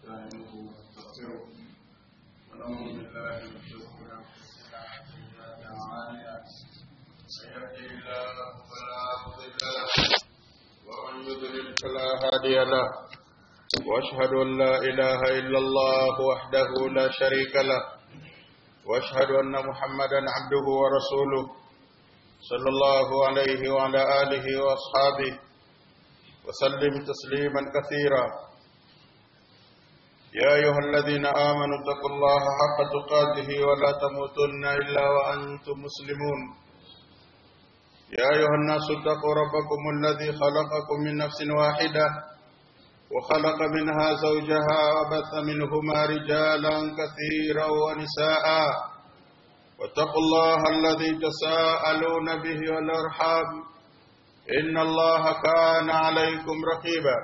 ونستعينه ونستغفره ونعوذ بالله من شرور انفسنا وسيئات اعمالنا من يهده الله فلا مضل له ومن يضلل فلا هادي له واشهد ان لا اله الا الله وحده لا شريك له واشهد ان محمدا عبده ورسوله صلى الله عليه وعلى اله واصحابه وسلم تسليما كثيرا يا أيها الذين آمنوا اتقوا الله حق تقاته ولا تموتن إلا وأنتم مسلمون يا أيها الناس اتقوا ربكم الذي خلقكم من نفس واحدة وخلق منها زوجها وبث منهما رجالا كثيرا ونساء واتقوا الله الذي تساءلون به والأرحام إن الله كان عليكم رقيبا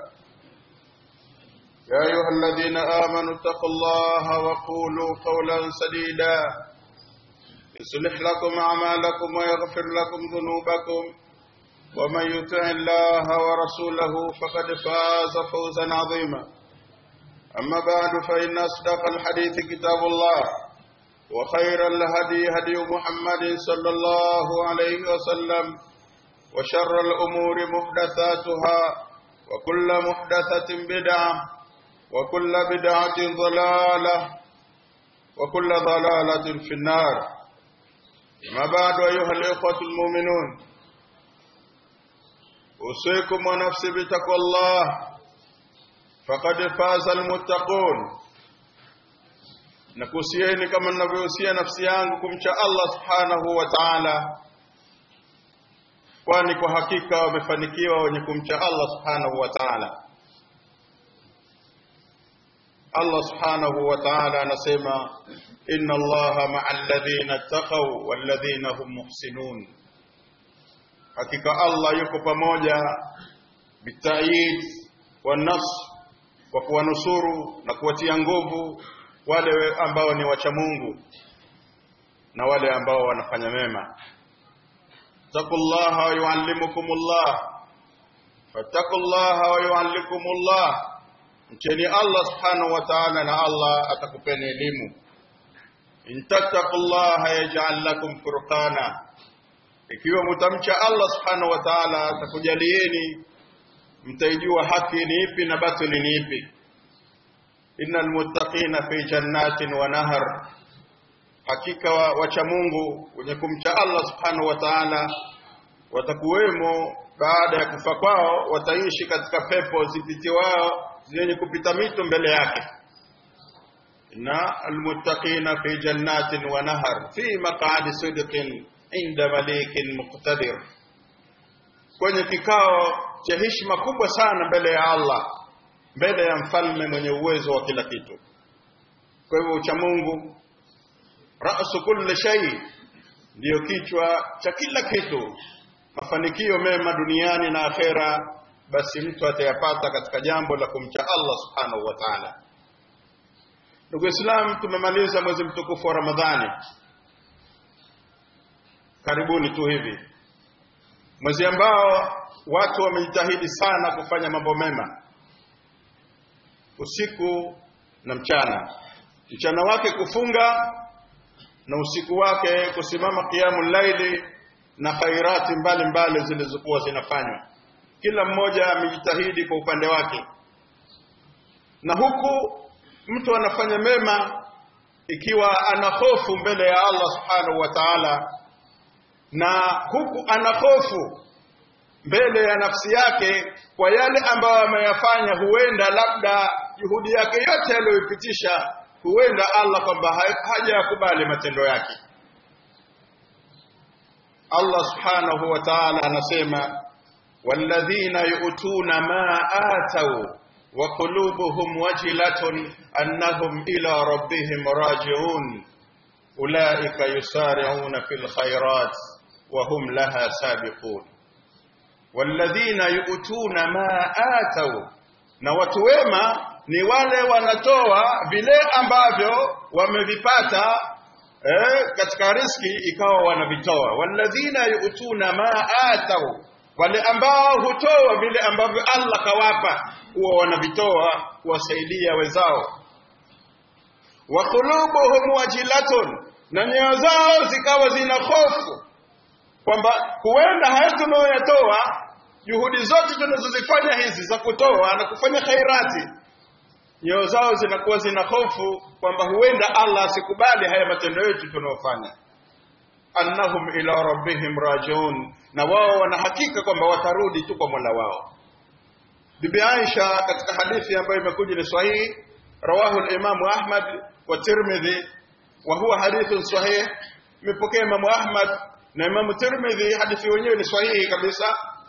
يا أيها الذين آمنوا اتقوا الله وقولوا قولا سديدا يصلح لكم أعمالكم ويغفر لكم ذنوبكم ومن يطع الله ورسوله فقد فاز فوزا عظيما أما بعد فإن أصدق الحديث كتاب الله وخير الهدي هدي محمد صلى الله عليه وسلم وشر الأمور محدثاتها وكل محدثة بدعة وكل بدعة ضلالة وكل ضلالة في النار ما بعد أيها الإخوة المؤمنون أوصيكم ونفسي بتقوى الله فقد فاز المتقون nakuhusieni kama ninavyohusia nafsi yangu kumcha Allah subhanahu wa ta'ala kwani kwa hakika wamefanikiwa wenye kumcha Allah subhanahu wa ta'ala Allah subhanahu wa ta'ala anasema inna Allaha ma'al ladhina taqaw wal ladhina hum muhsinun hakika Allah yuko pamoja bitayid wa nafs kwa kuwanusuru na kuwatia nguvu wale ambao ni wacha Mungu na wale ambao wanafanya mema taqullaha wa yuallimukumullah fattaqullaha wa yuallikumullah mcheni Allah subhanahu wa ta'ala na Allah atakupeni elimu intattaqullaha yaj'al lakum furqana ikiwa mtamcha Allah subhanahu wa ta'ala atakujalieni mtaijua haki ni ipi na batili ni ipi innal muttaqina fi jannatin wa nahar hakika wacha Mungu wenye kumcha Allah subhanahu wa ta'ala watakuwemo baada ya kufa kwao wataishi katika pepo zipitiwao zenye kupita mito mbele yake na almuttaqina fi jannatin wa nahar fi maq'adi sidqin inda malikin muqtadir kwenye kikao cha heshima kubwa sana mbele ya Allah mbele ya mfalme mwenye uwezo wa kila kitu kwa hivyo ucha Mungu rasu kulli shay ndiyo kichwa cha kila kitu mafanikio mema duniani na akhera basi mtu atayapata katika jambo la kumcha Allah subhanahu wa ta'ala ndugu Islam tumemaliza mwezi mtukufu wa Ramadhani karibuni tu hivi mwezi ambao watu wamejitahidi sana kufanya mambo mema usiku na mchana mchana wake kufunga na usiku wake kusimama qiyamul laili na khairati mbalimbali zilizokuwa zinafanywa kila mmoja amejitahidi kwa upande wake na huku mtu anafanya mema ikiwa ana hofu mbele ya Allah subhanahu wa ta'ala na huku ana hofu mbele ya nafsi yake kwa yale ambayo ameyafanya huenda labda juhudi yake yote aliyoipitisha huenda Allah kwamba hajakubali matendo yake Allah subhanahu wa ta'ala anasema والذين يؤتون ما آتوا وقلوبهم وجلة أنهم إلى ربهم راجعون أولئك يسارعون في الخيرات وهم لها سابقون والذين يؤتون ما آتوا na watu wema ni wale wanatoa vile ambavyo wamevipata eh, katika riski ikawa wanavitoa walladhina yu'tuna ma atau wale ambao hutoa vile ambavyo Allah kawapa huwa wanavitoa kuwasaidia wenzao wa qulubuhum wajilatun na nyoyo zao zikawa zina hofu kwamba huenda haya tunayoyatoa juhudi zote tunazozifanya hizi za kutoa na kufanya khairati nyoyo zao zinakuwa zina hofu kwamba huenda Allah asikubali haya matendo yetu tunayofanya annahum ila rabbihim rajiun na wao wana hakika kwamba watarudi tu kwa Mola wao Bibi Aisha katika hadithi ambayo imekuja ni sahihi rawahu al-Imam Ahmad wa Tirmidhi wa huwa hadithun sahih imepokea Imam Ahmad na Imam Tirmidhi hadithi wenyewe ni sahihi kabisa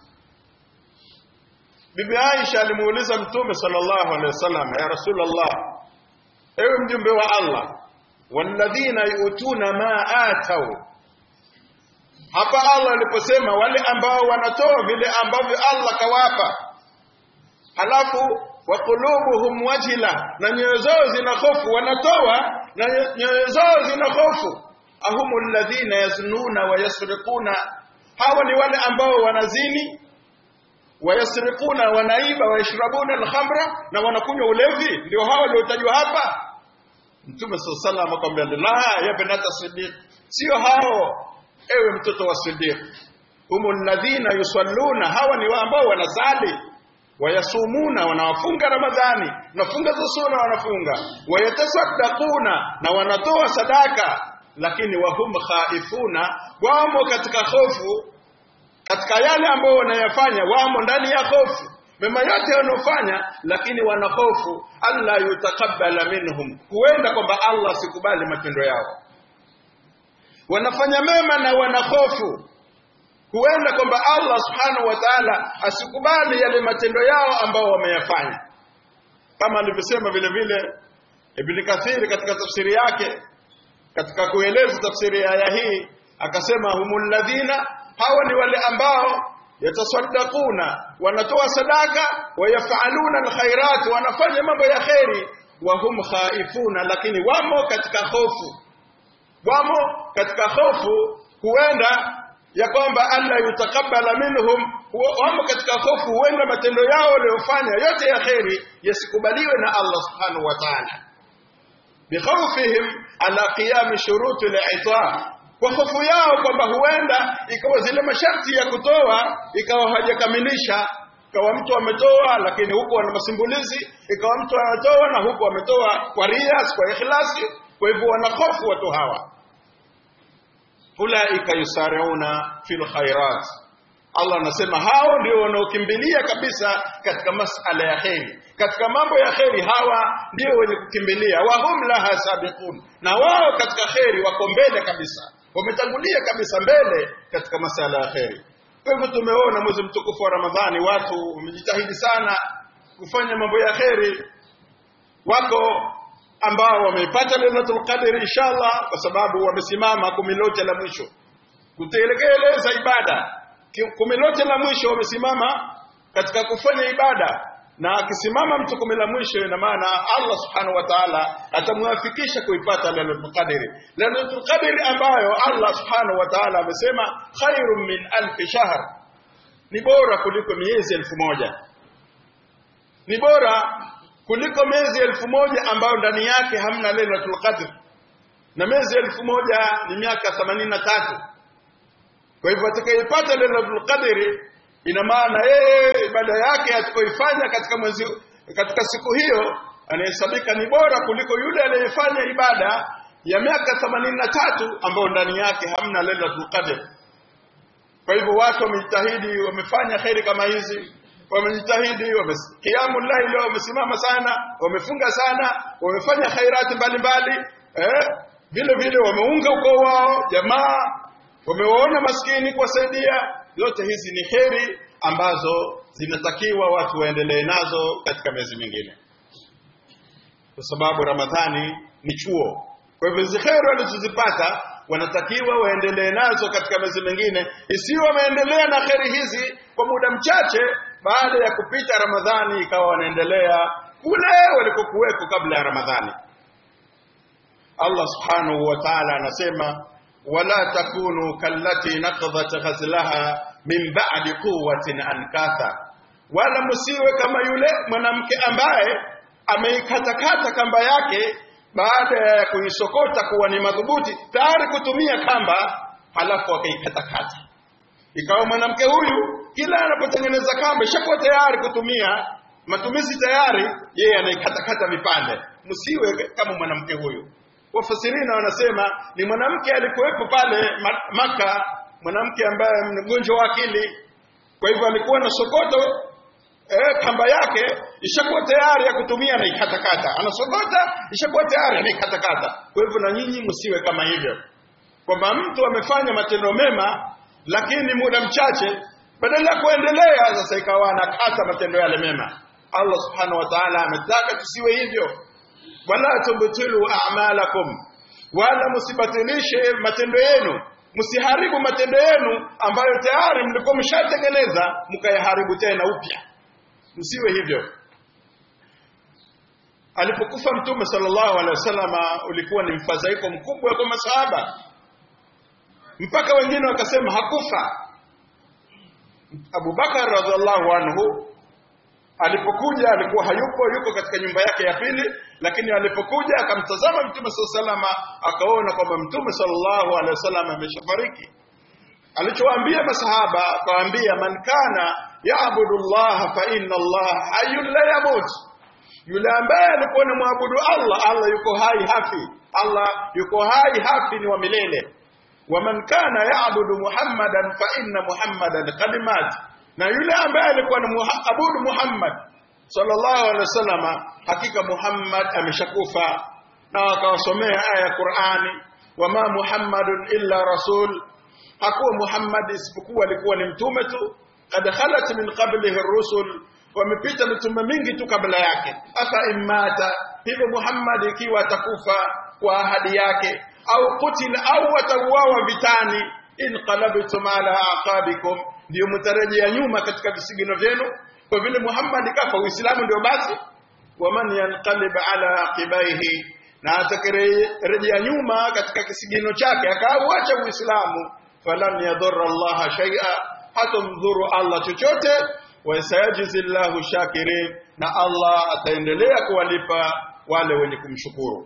Bibi Aisha alimuuliza Mtume sallallahu alaihi wasallam ya Rasulullah ewe mjumbe wa Allah walladhina yutuna ma atau hapa Allah aliposema wale ambao wanatoa vile ambavyo Allah kawapa halafu wa qulubuhum wajila na nyoyo zao zina hofu wanatoa na nyoyo zao zina hofu ahumu alladhina yaznuna wa yasriquna hawa ni wale ambao wanazini wayasriquna wanaiba wayashrabuna alkhamra na wanakunywa ulevi ndio hao waliotajwa hapa Mtume sallallahu alayhi wasallam akamwambia la ya binata Siddiq sio hao ewe mtoto wa Siddiq humul ladhina yusalluna hawa ni ambao wanasali wayasumuna wanawafunga Ramadhani nafunga za sunna wanafunga wayatasaddaquna na wanatoa sadaka lakini wahum khaifuna wamo katika hofu katika yale ambayo wanayafanya wamo ndani ya hofu mema yote wanaofanya lakini wana hofu alla yutakabbala minhum huenda kwamba Allah sikubali matendo yao wanafanya mema na wana hofu huenda kwamba Allah subhanahu wa ta'ala asikubali yale matendo yao ambao wameyafanya kama alivyosema vile vile Ibn Kathir katika tafsiri yake katika kueleza tafsiri ya aya hii akasema humul ladhina hawa ni wale ambao yatasaddaquna wanatoa sadaka wayafaluna alkhairat wanafanya mambo ya kheri wa hum khaifuna lakini wamo katika hofu wamo katika hofu huenda ya kwamba alla yutakabala minhum wamo katika hofu huenda matendo yao waliyofanya yote ya kheri yasikubaliwe na Allah subhanahu wa ta'ala bikhawfihim ala qiyam shuruti al-i'ta kwa hofu yao kwamba huenda ikawa zile masharti ya kutoa ikawa hajakamilisha ikawa mtu ametoa lakini huku ana masimbulizi ikawa mtu anatoa na huku ametoa kwa rias kwa ikhlasi kwa hivyo wana hofu watu hawa ulaika yusariuna fil khairat Allah anasema hao ndio wanaokimbilia kabisa katika masala ya kheri katika mambo ya kheri hawa ndio wenye kukimbilia wahum laha sabiqun na wao katika kheri wako mbele kabisa wametangulia kabisa mbele katika masala ya kheri kwa hivyo tumeona mwezi mtukufu wa Ramadhani watu wamejitahidi sana kufanya mambo ya kheri wako ambao wameipata Lailatul Qadr inshallah kwa sababu wamesimama kumi lote la mwisho kutekeleza ibada kumi lote la mwisho wamesimama katika kufanya ibada na akisimama mtu kumi la mwisho ina maana Allah subhanahu wa ta'ala atamwafikisha kuipata Lailatul Qadr Lailatul Qadr ambayo Allah subhanahu wa ta'ala amesema khairum min alf shahr ni bora kuliko miezi elfu moja ni bora kuliko miezi elfu moja ambayo ndani yake hamna Lailatul Qadr na miezi elfu moja ni miaka themanini na tatu kwa hivyo atakayepata Lailatul Qadr ina maana yeye ibada yake atakayoifanya katika mwezi katika siku hiyo anahesabika ni bora kuliko yule aliyefanya ibada ya miaka themanini na tatu ambayo ndani yake hamna Lailatul Qadr kwa hivyo watu wamejitahidi wamefanya kheri kama hizi wamejitahidi wamekiamu laili wamesimama sana wamefunga sana wamefanya khairati mbalimbali eh vile vile wameunga ukoo wao jamaa wamewaona maskini kuwasaidia zote hizi ni heri ambazo zinatakiwa watu waendelee nazo katika miezi mingine kwa sababu ramadhani ni chuo kwa hivyo hizi heri walizozipata wanatakiwa waendelee nazo katika miezi mingine isiyo wameendelea na heri hizi kwa muda mchache baada ya kupita ramadhani ikawa wanaendelea kule walikokuweko kabla ya ramadhani Allah subhanahu wa ta'ala anasema wala takunu kallati naqdhat ghazlaha min ba'di quwwatin ankatha wala msiwe kama yule mwanamke ambaye ameikatakata kamba yake baada ya kuisokota kuwa ni madhubuti tayari kutumia kamba halafu akaikatakata ikawa mwanamke huyu kila anapotengeneza kamba ishakuwa tayari kutumia matumizi tayari yeye anaikatakata vipande msiwe kama mwanamke huyu wafasirina wanasema ni mwanamke alikuwepo pale maka mwanamke ambaye mgonjwa wa akili kwa hivyo alikuwa na sokoto eh, kamba yake ishakuwa tayari ya kutumia na ikatakata anasokota ishakuwa tayari anaikatakata kwa hivyo na nyinyi msiwe kama hivyo kwamba mtu amefanya matendo mema lakini muda mchache badala ya kuendelea sasa ikawa anakata matendo yale mema Allah subhanahu wa ta'ala ametaka tusiwe hivyo wala tubtilu a'malakum wala msibatilishe matendo yenu msiharibu matendo yenu ambayo tayari mlikuwa mshatengeneza mkayaharibu tena upya msiwe hivyo alipokufa mtume sallallahu alaihi wasallama ulikuwa ni mfadhaiko mkubwa kwa masahaba mpaka wengine wakasema hakufa Abu Bakar radhiallahu anhu alipokuja alikuwa hayupo yuko katika nyumba yake ya pili lakini alipokuja akamtazama mtume sallallahu akaona kwamba mtume sallallahu alaihi wasallam ameshafariki alichowaambia masahaba akawaambia man kana yaabudu Allah fa inna Allah hayyun la yamut yule ambaye alikuwa ni muabudu Allah Allah yuko hai hafi Allah yuko hai hafi ni wa milele waman kana yaabudu Muhammadan fa inna Muhammadan qad mat na yule ambaye alikuwa anaabudu Muhammad sallallahu alaihi wasallama hakika Muhammad ameshakufa na akawasomea aya ya Qur'ani wama Muhammadun illa rasul hakuwa Muhammad isipokuwa alikuwa ni mtume tu kad khalat min qablihi ar-rusul wamepita mitume mingi tu kabla yake afa imata hivyo Muhammad ikiwa atakufa kwa ahadi yake au kutil au watauawa vitani inqalabtum ala aqabikum ndio mtarejea nyuma katika visigino vyenu kwa vile Muhammad kafa Uislamu ndio basi waman yanqalib ala aqibaihi na atakirejea nyuma katika kisigino chake akauacha Uislamu falan yadhurra Allah shay'a hatamdhuru Allah chochote wa sayajizi Allahu shakirin na Allah ataendelea kuwalipa wale wenye kumshukuru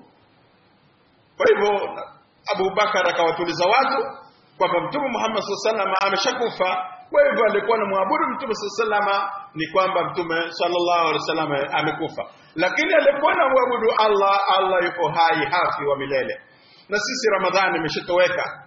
kwa hivyo Abu Bakar akawatuliza watu kwamba Mtume Muhammad sallallahu alaihi ameshakufa kwa hivyo alikuwa na muabudu Mtume sallallahu ni kwamba Mtume sallallahu alaihi wasallam amekufa lakini alikuwa na muabudu Allah Allah yuko hai hafi wa milele na sisi Ramadhani imeshatoweka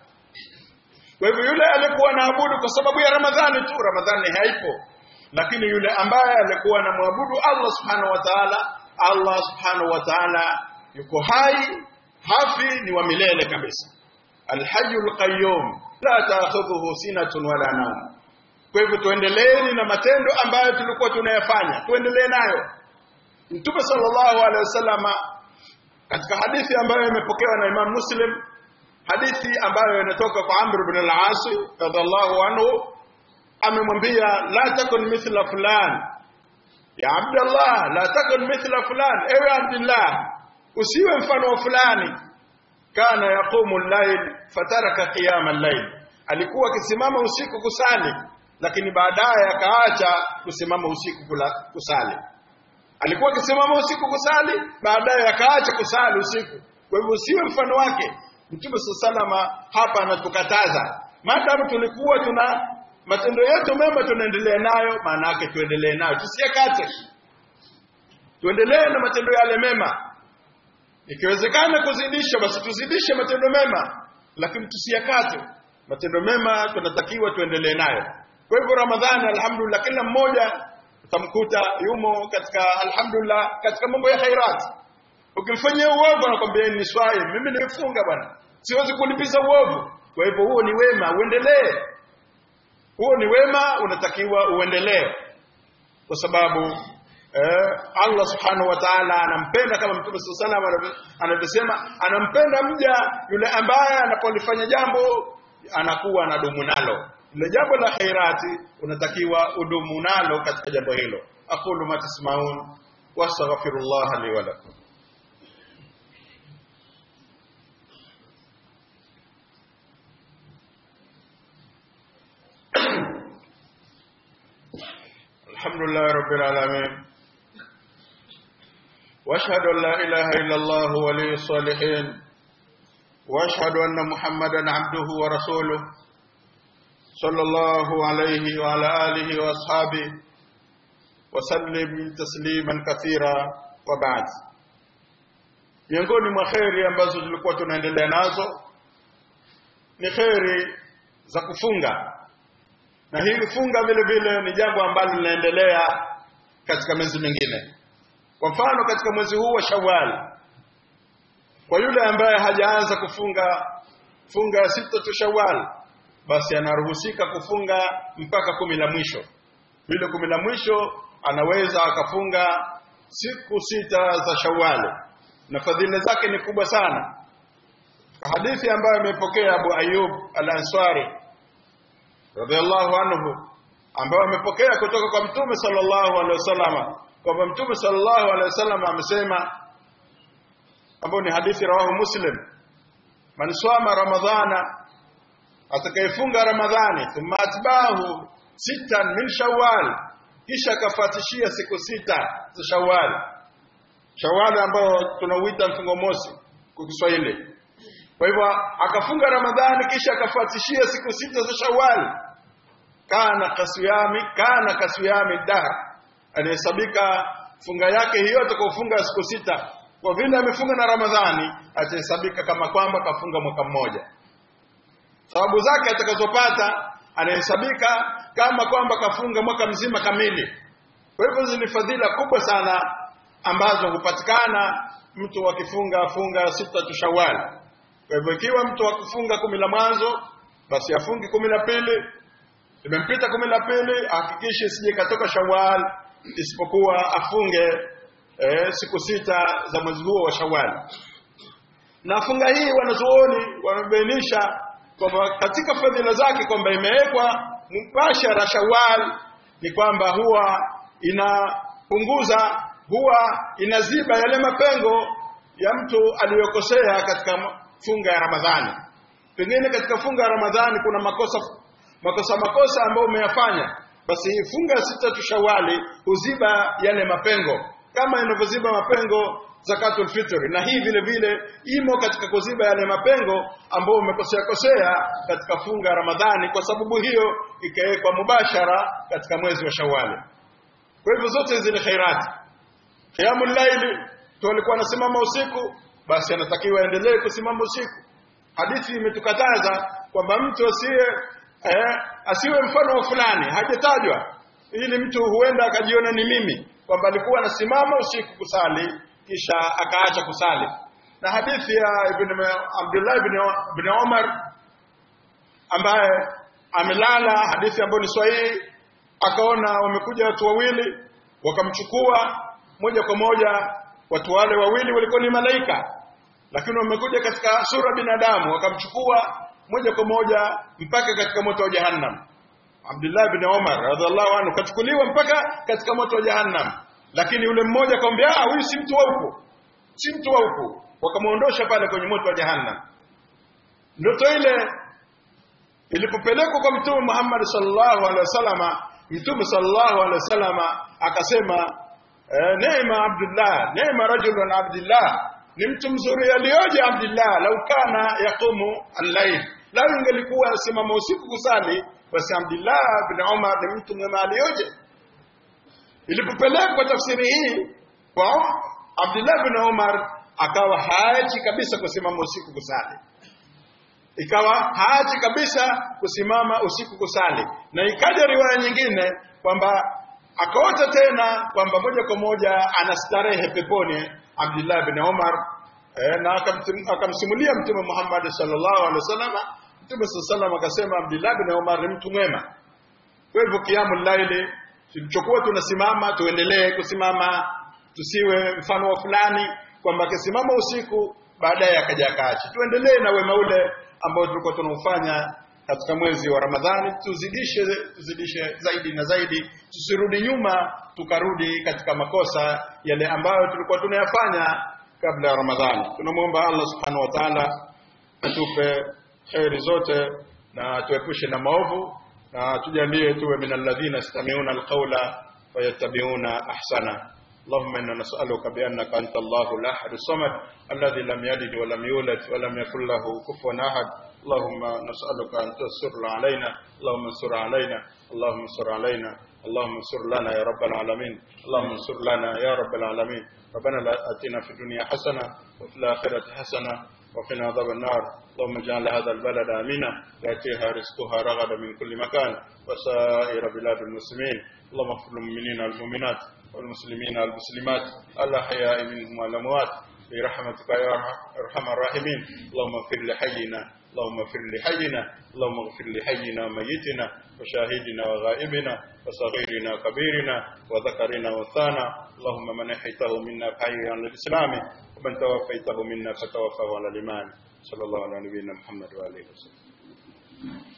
kwa hivyo yule alikuwa naabudu kwa sababu ya Ramadhani tu Ramadhani haipo lakini yule ambaye alikuwa na muabudu Allah subhanahu wa ta'ala Allah subhanahu wa ta'ala yuko hai hafi ni wa milele kabisa alhayyul qayyum la ta'khudhuhu sinatun wala nawm kwa hivyo tuendeleeni na matendo ambayo tulikuwa tunayafanya tuendelee nayo mtume sallallahu alaihi wasallama katika hadithi ambayo imepokewa na Imam Muslim hadithi ambayo inatoka kwa Amr ibn al-As radhiallahu anhu amemwambia la takun mithla fulan ya Abdullah la takun mithla fulan ewe Abdullah usiwe mfano wa fulani kana yaqumu al-layl fataraka qiyam al-layl alikuwa akisimama usiku kusali lakini baadaye akaacha kusimama usiku kula, kusali alikuwa akisimama usiku kusali baadaye akaacha kusali usiku kwa hivyo usiwe mfano wake Mtume salama hapa anatukataza maadamu tulikuwa tuna matendo yetu mema tunaendelea nayo maana yake tuendelee nayo tusiyakate tuendelee na matendo yale mema ikiwezekana kuzidisha basi tuzidishe matendo mema lakini tusiyakate matendo mema tunatakiwa tuendelee nayo kwa hivyo ramadhani alhamdulillah kila mmoja utamkuta yumo katika alhamdulillah katika mambo ya khairat ukimfanyia uovu anakwambia ni swai mimi nimefunga bwana siwezi kulipiza uovu kwa hivyo huo ni wema uendelee huo ni wema unatakiwa uendelee kwa sababu eh, Allah subhanahu wa ta'ala anampenda kama Mtume sallallahu alaihi wasallam anavyosema anampenda mja yule ambaye anapolifanya jambo anakuwa anadumu nalo ile jambo la khairati unatakiwa udumu nalo katika jambo hilo aqulu ma tasmaun wastaghfirullah li wa lakum الحمد لله رب العالمين واشهد ان لا اله الا الله ولي الصالحين واشهد ان محمدا عبده ورسوله صلى الله عليه وعلى اله واصحابه وسلم تسليما كثيرا وبعد miongoni mwa kheri ambazo tulikuwa tunaendelea nazo ni kheri za kufunga na hili funga vile vile ni jambo ambalo linaendelea katika miezi mingine kwa mfano katika mwezi huu wa Shawwal kwa yule ambaye hajaanza kufunga funga ya sita tu Shawwal basi anaruhusika kufunga mpaka kumi la mwisho vile kumi la mwisho anaweza akafunga siku sita za Shawwal na fadhila zake ni kubwa sana hadithi ambayo imepokea Abu Ayyub Al-Ansari radhiallahu anhu ambayo amepokea kutoka kwa Mtume sallallahu alaihi wasallam kwamba Mtume sallallahu alaihi wasallam amesema ambayo ni hadithi rawahu Muslim man swama ramadhana atakayefunga ramadhani thumma atbahu sitan min shawwal kisha akafuatishia siku sita za shawwal shawwal ambao tunauita mfungo mosi kwa Kiswahili kwa hivyo akafunga ramadhani kisha akafuatishia siku sita za shawwal kana kasiyami kana kasiyami dahr anahesabika funga yake hiyo atakayofunga siku sita kwa vile amefunga na ramadhani atahesabika kama kwamba kafunga mwaka mmoja sababu zake atakazopata anahesabika kama kwamba kafunga mwaka mzima kamili kwa hivyo hizi ni fadhila kubwa sana ambazo hupatikana mtu akifunga funga sita tu shawali kwa hivyo ikiwa mtu akufunga kumi la mwanzo basi afungi kumi la pili imempita kumi la pili ahakikishe isije katoka shawal isipokuwa afunge eh, siku sita za mwezi huo wa shawal na funga hii wanazuoni wamebainisha kwamba katika fadhila zake kwamba imewekwa mubashara shawal ni kwamba huwa inapunguza huwa inaziba yale mapengo ya mtu aliyokosea katika funga ya Ramadhani. Pengine katika funga ya Ramadhani kuna makosa makosa makosa ambayo umeyafanya, basi funga sita tu Shawali huziba yale mapengo kama inavyoziba mapengo zakatul fitri, na hii vile vile imo katika kuziba yale mapengo ambayo umekosea kosea katika funga ya Ramadhani. Kwa sababu hiyo ikawekwa mubashara katika mwezi wa Shawali. Kwa hivyo zote hizi ni khairati. Qiyamul laili tu alikuwa anasimama usiku basi anatakiwa aendelee kusimama usiku. Hadithi imetukataza kwamba mtu asiye eh, asiwe mfano wa fulani, hajatajwa ili mtu huenda akajiona ni mimi kwamba alikuwa anasimama usiku kusali kisha akaacha kusali. Na hadithi ya Ibn Abdullah ibn, ibn Umar ambaye amelala, hadithi ambayo ni sahihi, akaona wamekuja watu wawili wakamchukua moja kwa moja. Watu wale wawili walikuwa ni malaika lakini wamekuja katika sura binadamu wakamchukua moja kwa moja mpaka katika moto wa jahannam Abdullah bin Umar radhiallahu anhu kachukuliwa mpaka katika moto wa jahannam lakini yule mmoja akamwambia ah huyu si mtu wa huku si mtu wa huku wakamuondosha pale kwenye moto wa jahannam ndoto ile ilipopelekwa kwa mtume Muhammad sallallahu alaihi wasallama mtume sallallahu alaihi wasallama akasema eh, neema Abdullah neema rajulun Abdullah ni mtu mzuri aliyoje Abdullah lau kana yaqumu al-layl lau ingelikuwa simama usiku kusali basi Abdullah bin Umar ni mtu mwema aliyoje ilipopelekwa tafsiri hii kwa Abdullah bin Umar akawa haachi kabisa kusimama usiku kusali ikawa haachi kabisa kusimama usiku kusali na ikaja riwaya nyingine kwamba akaota tena kwamba moja kwa moja anastarehe peponi Abdullah bin Umar eh, na akamsimulia Mtume Muhammad sallallahu alaihi wasallam. Mtume sallallahu akasema Abdullah bin Umar ni mtu mwema. Kwa hivyo kiamul laili tulichokuwa tunasimama tuendelee kusimama, tusiwe mfano wa fulani kwamba akisimama usiku baadaye akaja akaachi. Tuendelee na wema ule ambao tulikuwa tunaufanya katika mwezi wa Ramadhani, tuzidishe tuzidishe zaidi na zaidi, tusirudi nyuma tukarudi katika makosa yale ambayo tulikuwa tunayafanya kabla ya Ramadhani. Tunamwomba Allah subhanahu wa ta'ala atupe kheri zote na tuepushe na maovu na tujalie tuwe min alladhina yastami'una alqawla ويتبعون أحسنه اللهم إنا نسألك بأنك أنت الله الأحد الصمد الذي لم يلد ولم يولد ولم يكن له كفوا أحد اللهم نسألك أن تنصر علينا اللهم انصر علينا اللهم انصر علينا اللهم انصر لنا يا رب العالمين اللهم انصر لنا يا رب العالمين ربنا لا آتنا في الدنيا حسنة وفي الآخرة حسنة وقنا عذاب النار اللهم اجعل هذا البلد آمنا يأتيها رزقها رغدا من كل مكان وسائر بلاد المسلمين اللهم اغفر للمؤمنين والمؤمنات والمسلمين والمسلمات الأحياء منهم والأموات برحمتك يا أرحم الراحمين اللهم اغفر لحينا اللهم اغفر لحينا اللهم اغفر لحينا وميتنا وشاهدنا وغائبنا وصغيرنا وكبيرنا وذكرنا وانثانا اللهم من احيته منا فحيه على الاسلام ومن توفيته منا فتوفه على الايمان صلى الله على نبينا محمد واله وسلم